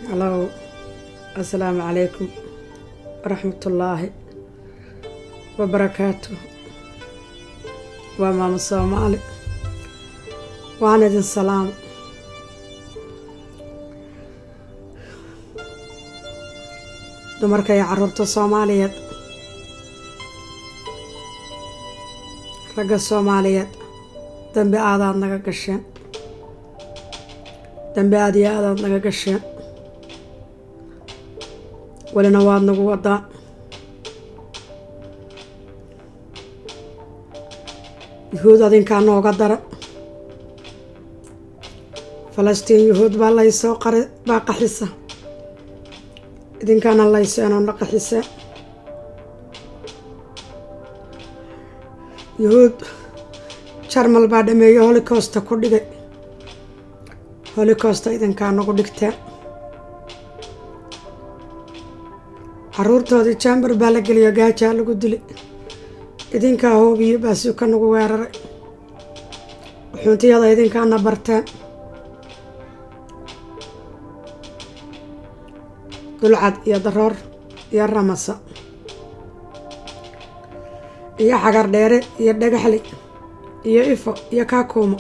halow assalaamu calaykum waraxmatullaahi wabarakaatu waa maamo soomaali waan idin salaam dumarka iyo caruurta soomaaliyeed ragga soomaaliyeed dambi aadaad naga gasheen dambi aad iyo aadaad naga gasheen welina waad nagu wadaa yuhuud adinkaa nooga dara falastiin yuhuud baa laysoo qari baa qaxisa idinkaana layseenoo qaxisee yuhuud jarmal baa dhameeye holikosta ku dhigay holikosta idinkaa nagu dhigteen caruurtoodii jambar baa la geliyo gaajaa lagu dili idinkaa hoobiyo baasuuka nagu weeraray xuuntiyada idinkaana barteen dulcad iyo daroor iyo ramasa iyo xagar dheere iyo dhagaxli iyo ifo iyo kaakuumo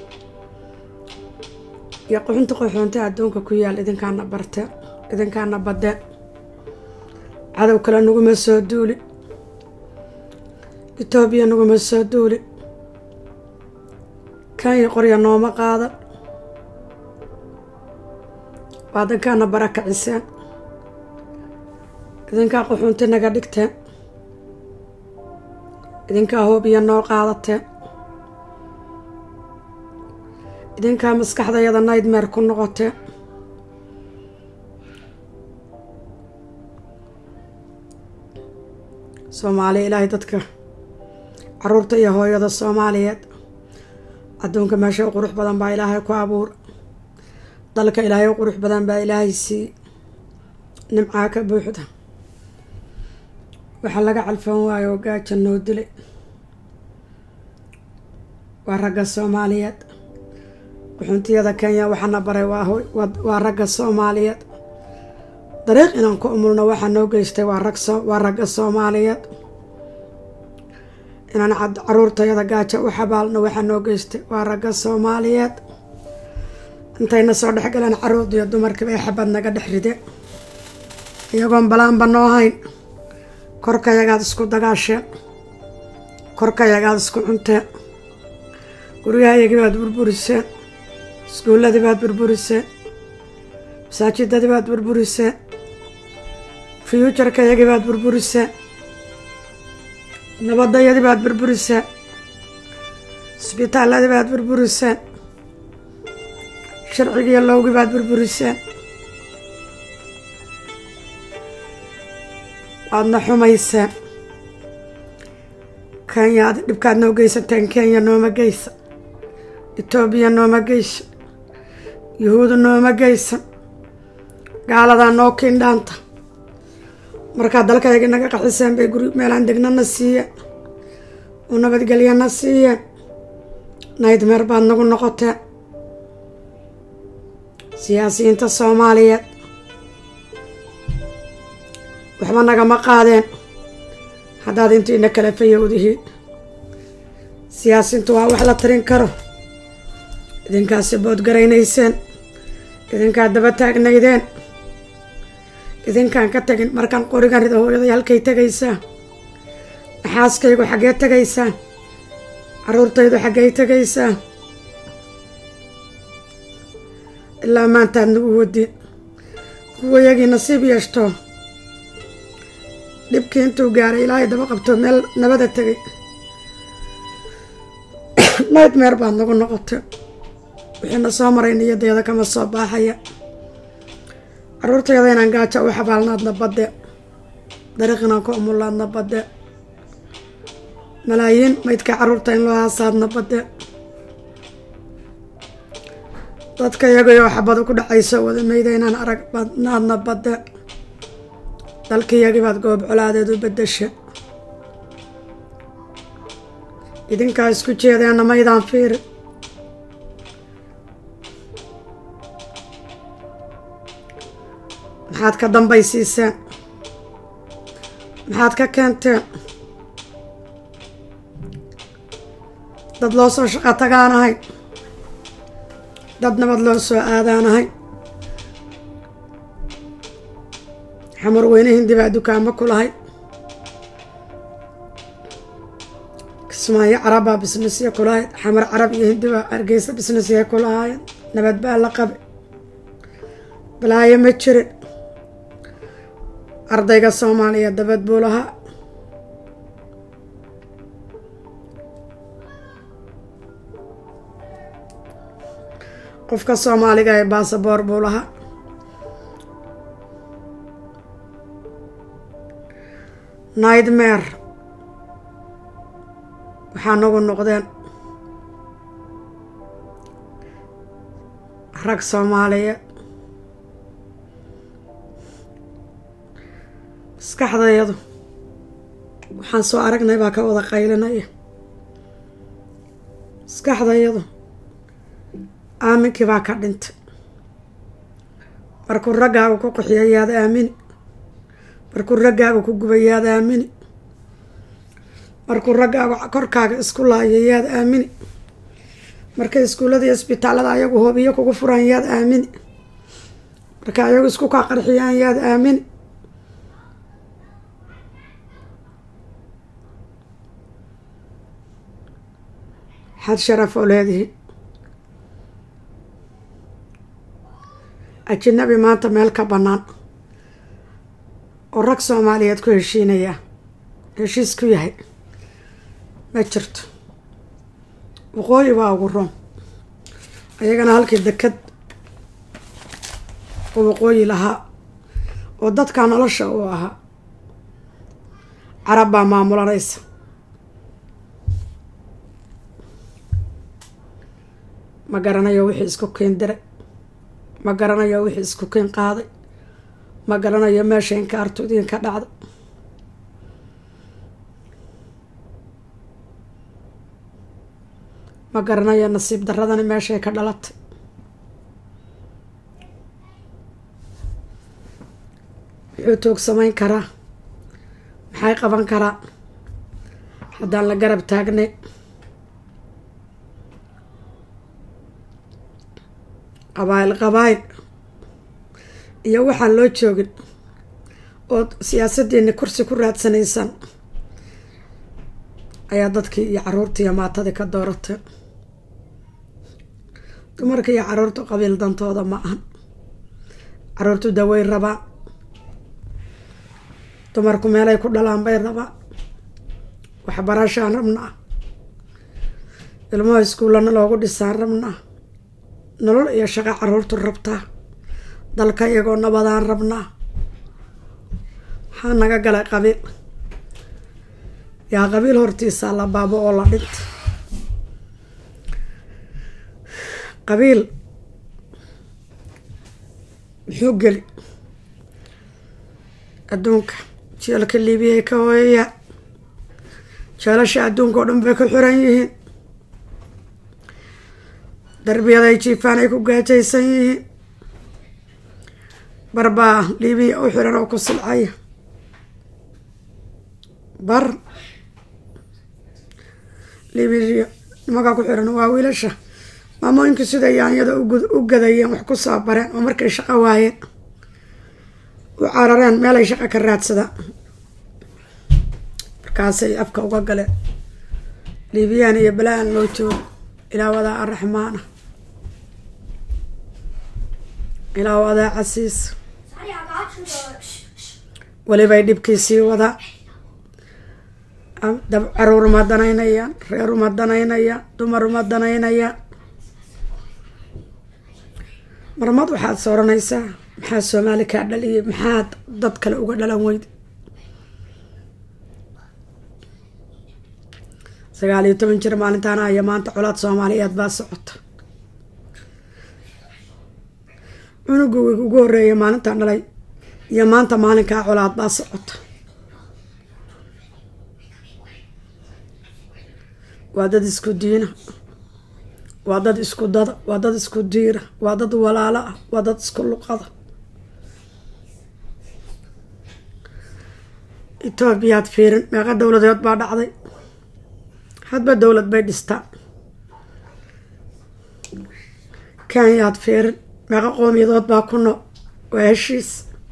iyo quxunta qoxoonta adduunka ku yaal idinkaana barteen idinkaana badeen cadow kale naguma soo duuli etoobiya naguma soo duuli kanya qorya nooma qaadan waa idinkaana barakaciseen idinkaa quxuunti naga dhigteen idinkaa hoobiya noo qaadateen idinkaa maskaxdayada naydmeer ku noqoteen soomaaliya ilaahay dadka caruurta iyo hooyada soomaaliyeed adduunka meesha u qurux badan baa ilaahay ku abuur dalka ilaahay u qurux badan baa ilaahay sii nimcaa ka buuxda waxaa laga calfan waayo oo gaaja noo dilay waa ragga soomaaliyeed quxuntiyada kenya waxaana baray waa ragga soomaaliyeed dariiq inaan ku umulno waxaa noo geystay waa ragga soomaaliyeed inaan caruurtayada gaaja u xabaalno waxaa noo geystay waa ragga soomaaliyeed intayna soo dhexgaleen caruurda iyo dumarkiiba ay xabad naga dhex ride iyagoon balaanba noo hayn korkayagaad isku dagaasheen korkayagaad isku cunteen guryahayagii baad burburiseen iskuulladii baad burburiseen masaajidadii baad burburiseen fiyuujarkayagii baad burburiseen nabadayadii baad burburiseen isbitaalladii baad burburiseen sharcigiiyo lowgii baad burburiseen waadna xumayseen kenya ad dhibkaad noo geysateen kenya nooma geysa etoobiya nooma geysa yuhuudu nooma geysan gaaladaa noo kiindhaanta markaad dalkaygii naga qaxiseen bay guri meelaan degnana siiyeen oo nabadgelyana siiyeen naydmeer baad nagu noqoteen siyaasiyiinta soomaaliyeed waxba nagama qaadeen haddaad intiina kala fayowdihiin siyaasiintu waa wax la tarin karo idinkaasi boodgaraynayseen idinkaa daba taagnaydeen idinkaan ka tagin markaan qorigan rida hooyaday halkay tegaysaa maxaaskaygu xaggee tegaysaa caruurtaydu xaggey tegaysaa ilaa maantaad nagu wadin kuwayagii nasiib yeeshto dhibkii intuu gaaray ilaahay daba qabto meel nabada tegay nightmeer baad nagu noqotay wixiina soo maray niyadeeda kama soo baaxaya caruurtayada inaan gaaja u xabaalnaadna badde dariiq inaan ku umulaadna badde malaayiin maydka caruurta in loo haasaadna badde dadka iyagayoo xabadu ku dhacayso wada mayda inaan arag badnaadna badde dalkiyagii baad goob colaadeed u bedesha idinkaa isku jeedeena maydaan fiiri maxaad ka dambaysiiseen maxaad ka keenteen dad loo soo shaqo tagaanahay dad nabad loo soo aadaanahay xamar weyne hindi baa dukaamo ku lahay kismaayo carabbaa bisnesya ku lahayd xamar carab iyo hindi baa hargeysa bisnesya ku lahaayeen nabad baa la qabe balaayo ma jirin ardayga soomaaliya dabad buu lahaa qofka soomaaliga ee baasaboor buu lahaa nightmare waxaa nagu noqdeen rag soomaaliyeed maskaxdayadu waxaan soo aragnay baa ka wada qaylinaya maskaxdayadu aaminkii baa ka dhintay markuu raggaaga ku qaxiyo yaad aamini markuu raggaaga ku guba yaad aamini markuu raggaaga korkaaga isku laayo yaad aamini markay iskuullada iyo isbitaalada ayagu hoobiyo kugu furaan yaad aamini markay ayagu isku kaa qarxiyaan yaad aamini xad sharaf oo leedihi ajinabi maanta meel ka bannaan oo rag soomaaliyeed ku heshiinayaa heshiis ku yahay ma jirto waqooyi waa ugu roon ayagana halkii deked oo waqooyi lahaa oo dadka nolosha uu ahaa carab baa maamulanaysa ma garanayo wixii isku keen diray ma garanayo wixii isku keen qaaday ma garanayo meesha inkaartu idinka dhacday ma garanayo nasiib daradani meeshay ka dhalatay muxuu toog samayn karaa maxay qaban karaa haddaan la garab taagnay qabaayil qabaayil iyo waxaan loo joogin ood siyaasaddiini kursi ku raadsanaysaan ayaa dadkii iyo caruurtii iyo maatadii ka dooratay dumarka iyo caruurtu qabiil dantooda ma ahan caruurtu daweyn rabaa dumarku meelay ku dhalaan bay rabaa waxbarashaan rabnaa ilmaha iskuullana loogu dhisaan rabnaa nolol iyo shaqo caruurtu rabtaa dalka iyagoo nabadaan rabnaa maxaa naga galay qabiil yaa qabiil hortiisaa la baabo oo la dhinta qabiil muxuu geli adduunka jeelka liibiyay ka hooyayaa jeelasha adduunka oo dhan bay ku xiran yihiin darbiyaday jiifaan ay ku gaajaysan yihiin barbaa liibiya u xiran oo ku silcaya bar liibiya nimankaa ku xiran waa wiilasha maamooyinku sida yaanyada u gadayeen wax ku soo bareen oo markay shaqo waayeen u carareen meelay shaqo ka raadsadaan markaasay afka uga galeen liibiyaan iyo balaan loo joogo ilaa wadaa araxmaana ilaa wadaa casiis welibay dhibkiisii wadaa dab caruur uma danaynayaan reer uma danaynayaan dumar uma danaynayaan marmad waxaad sooranaysaa maxaa soomaali kaa dhaliyay maxaad dad kale uga dhalan weyda sagaal iyo toban jir maalintaana aya maanta colaad soomaaliyeed baa socota cunugu ugu horeeya maalintaan dhalay iyo maanta maalinkaa colaad baa socota waa dad isku diina waa dad isku dada waa dad isku diira waa dad walaalo ah waa dad isku luqada etoobiyaad fiirin meeqa dowladeed baa dhacday hadba dowlad bay dhistaa kenyaad fiirin meeqa qoomiyadood baa ku nool waa heshiis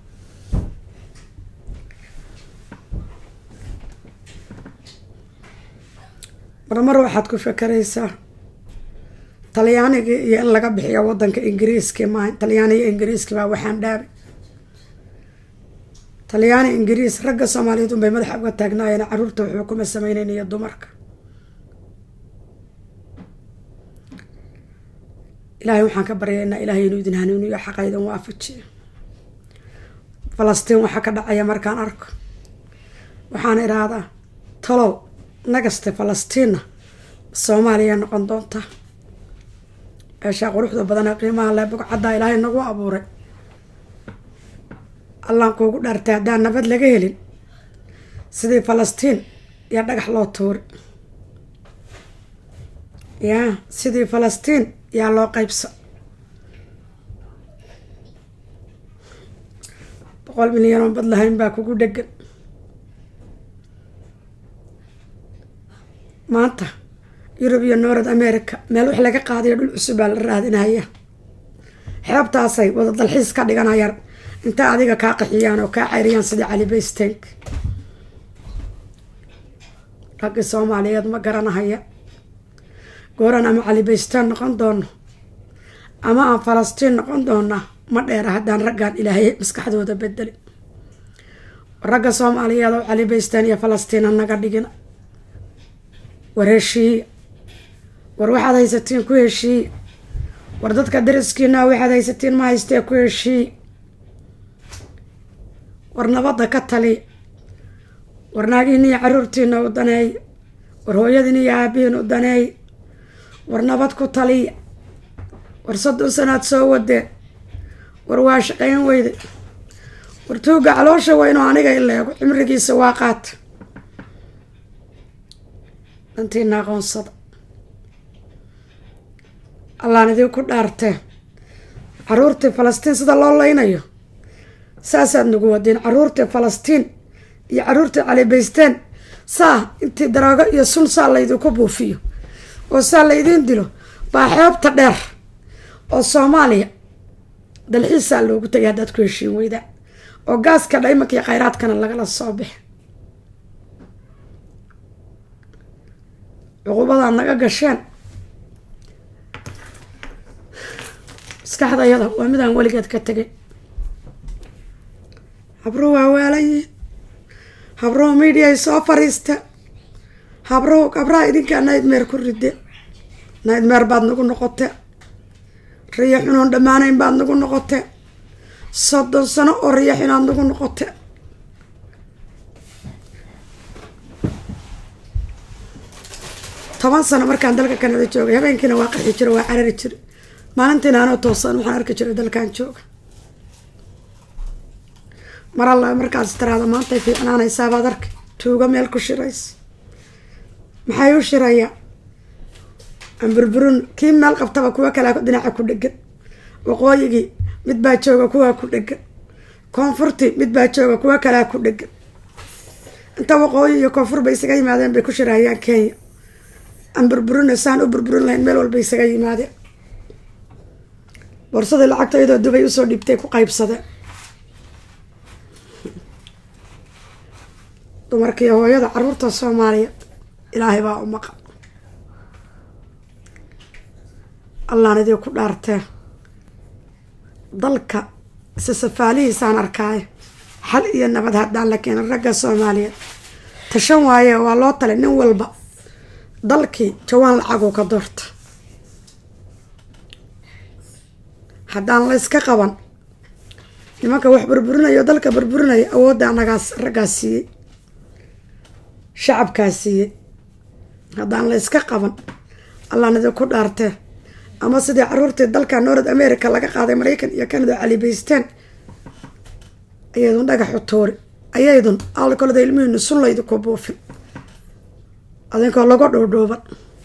marmar waxaad ku fakaraysaa talyaaniga iyo in laga bixiyo wadanka ingiriiski maaha talyaaniga ingiriiski baa waxaan dhaabay talyaani ingiriis ragga soomaaliyeed unbay madaxa uga taagnaayeen caruurta wuxuu kuma sameyneyn iyo dumarka ilaahay waxaan ka baryaynaa ilaahay inuu idin hanuuniyo xaqa idin waafajiyo falastiin waxaa ka dhacaya markaan arko waxaan idhaahdaa talow nagaste falastiinna soomaaliya noqon doonta meeshaa quruxda badan ee qiimaha le bugcaddaa ilaahay nagu abuuray allaan kuugu dhaartay haddaan nabad laga helin sidii falastiin yaa dhagax loo tuuri yaa sidii falastiin yaa loo qaybsa boqol milyan oo bad lahayn baa kugu dhegan maanta yurub iyo north america meel wax laga qaadayo dhul cusub baa la raadinaya xeebtaasay wada dalxiis ka dhiganayaan inta adiga kaa qaxiyaan oo kaa cayriyaan sidii cali baystank raggii soomaaliyeed ma garanahaya gooran ama cali baystaan noqon doono ama aan falastiin noqon doona ma dheera haddaan raggaan ilaahay maskaxdooda bedeli ragga soomaaliyeed oo cali baystaan iyo falastiin ha naga dhigina war heshiiya war waxaad haysatiin ku heshiiya war dadka dariskiina waxaad haysatiin ma haystee ku heshiiya war nabadda ka taliya war naagiina iyo caruurtiina u daneeya war hooyadiina iyo aabihiin u daneeya war nabad ku taliya war soddon sanaad soo wadeen war waa shaqayn weyde war tuuga caloosha weynoo aniga ileego cimrigiisa waa qaata dantiina aqoonsada allaan idinku dhaartee caruurtii falastiin sida loo leynayo saasaad nagu wadeen caruurtii falastiin iyo caruurtii calibaysteen saa intii daraago iyo sun saa laydinku buufiyo oo saa laydiin dilo baa xeebta dheer oo soomaaliya dalxiisaa loogu tagay haddaad ku heshiin weydaa oo gaaska dhaymanka iyo khayraadkana lagala soo bix cuqubadaad naga gasheen maskaxdayada waa midaan weligeed ka tegay habruhu waa waalayiin habruhu midiay soo fariista habruhu habraha idinkaa naydmeer ku ride naydmeer baad nagu noqote riyo xunoon dhammaanayn baad nagu noqote soddon sano oo riyo xunaad nagu noqote toban sano markaan dalka kanada joogay habeenkiina waa qarxi jiro waa carari jira maalintiina anoo toosan waxaan arki jiray dalkan jooga mar alla markaas tiraada maantay fiicnaanaysaa arki tuuga meel ku shiraysa maxay u shirayaa amburburun kii meel qabtaba kuwa kalea dhinaca ku dhegan waqooyigii mid baa jooga kuwaa ku dhegan koonfurtii mid baa jooga kuwa kalea ku dhegan inta waqooyi iyo koonfur bay isaga yimaadeen bay ku shirahayaan kenya aan burburina saan u burburin lahayn meel walba isaga yimaadeen boorsadii lacagta iyadoo dubay usoo dhiibtay ku qaybsadeen dumarkiiyo hooyada caruurta soomaaliya ilaahay baa u maqa allaan idii ku dhaartee dalka isa safaalihiisaan arkaayo xal iyo nabad haddaan la keenin ragga soomaaliyeed tashan waaye waa loo talay nin walba dalkii jawaan lacaguu ka doorta haddaan la yska qaban nimanka wax burburinayo dalka burburinaya awoodda anagaas raggaas siiyey shacabkaas siiyey haddaan la yska qaban allaan idinku dhaartee ama sidii caruurtii dalka north america laga qaaday maraykan iyo canada calibaysteen ayaydun dhagaxu tuuri ayaydun alkolada ilmihiinu sun laydinku buufin adinkoo laga dhoodhooban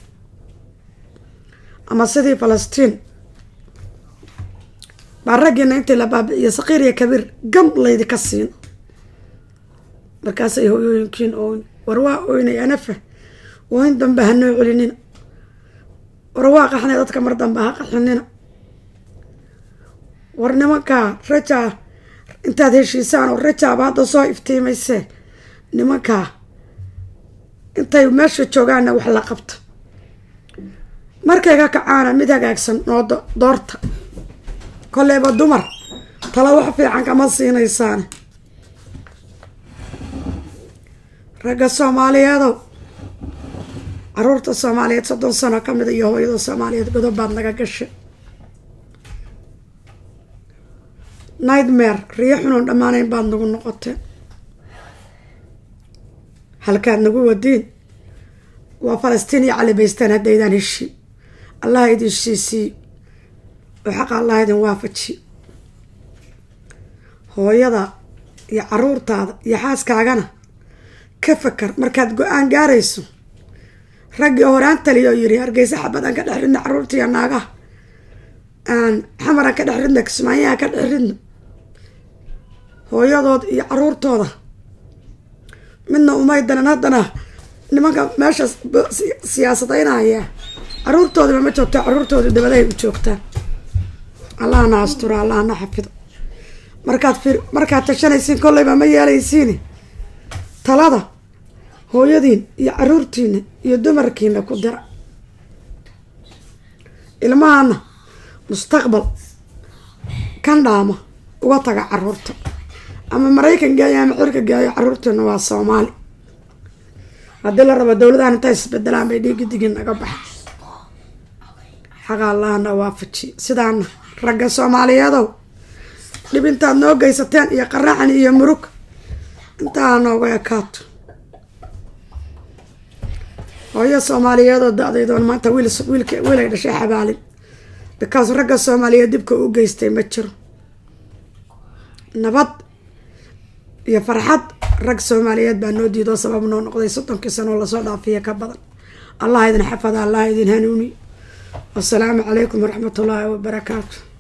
ama sidii falastiin baa raggiina intii la baabi'iyo saqiir iyo kabiir gam laydika siin markaasay hooyooyinkiin ooyn war waa oynay anafa ooyn dambe hanoo celinina war waa qaxnay dadka mar dambe ha qaxinina war nimankaa rajaa intaad heshiisaan oo rajaaba hadda soo iftiimaysee nimankaa intay meesha joogaanna wax la qabto markay ka kacaana mid hagaagsan noo doorta kolleyba dumar tala wax fiican kama siinaysaane ragga soomaaliyeedow caruurta soomaaliyeed soddon sano ka mid iyo hooyada soomaaliyeed godob baad naga gashay nightmare riyo xunuun dhammaanayn baad nagu noqoteen halkaad nagu wadiin waa falastiin iyo calibaystaan haddaydaan heshiin allah idin heshiisiiyo oo xaqa allah idin waafajiyo hooyada iyo caruurtaada iyo xaaskaagana ka fakar markaad go-aan gaarayso raggii horaan taliya oo yiri hargeysa xabad aan ka dhex ridna caruurta iyo naagaha aan xamar aan ka dhex ridna kismaayaha ka dhex ridno hooyadood iyo caruurtooda midna umaydanan haddana nimanka meesha siyaasadaynaya caruurtoodiba ma joogto caruurtooda dabadahay u joogtaan allahna astura allahna xafido markaad fir markaad tashanaysiin kolleyba ma yeelaysiin talada hooyadiin iyo caruurtiina iyo dumarkiina ku dira ilmahana mustaqbal kan dhaama uga taga caruurta ama maraykan geeyo ama xirka geeyo caruurteena waa soomaali haddii la rabo dowladahan intay isbedelaan bay dhiigi digin naga baxa xaqa allahna waafaji sidaana ragga soomaaliyeedow dhib intaad noo geysateen iyo qaraxan iyo murug intaa nooga ekaato hooyo soomaaliyeedoo da-daydoon maanta wiil wiilka wiil ay dhashay xabaalin bikaas ragga soomaaliyeed dibka u geystay ma jiro nabad iyo farxad rag soomaaliyeed baa noo diidoo sabab noo noqday soddonkii sanoo lasoo dhaafiya ka badan allah idin xafada allah idin hanuuni wasalaamu calaykum waraxmat ullaahi wabarakaatu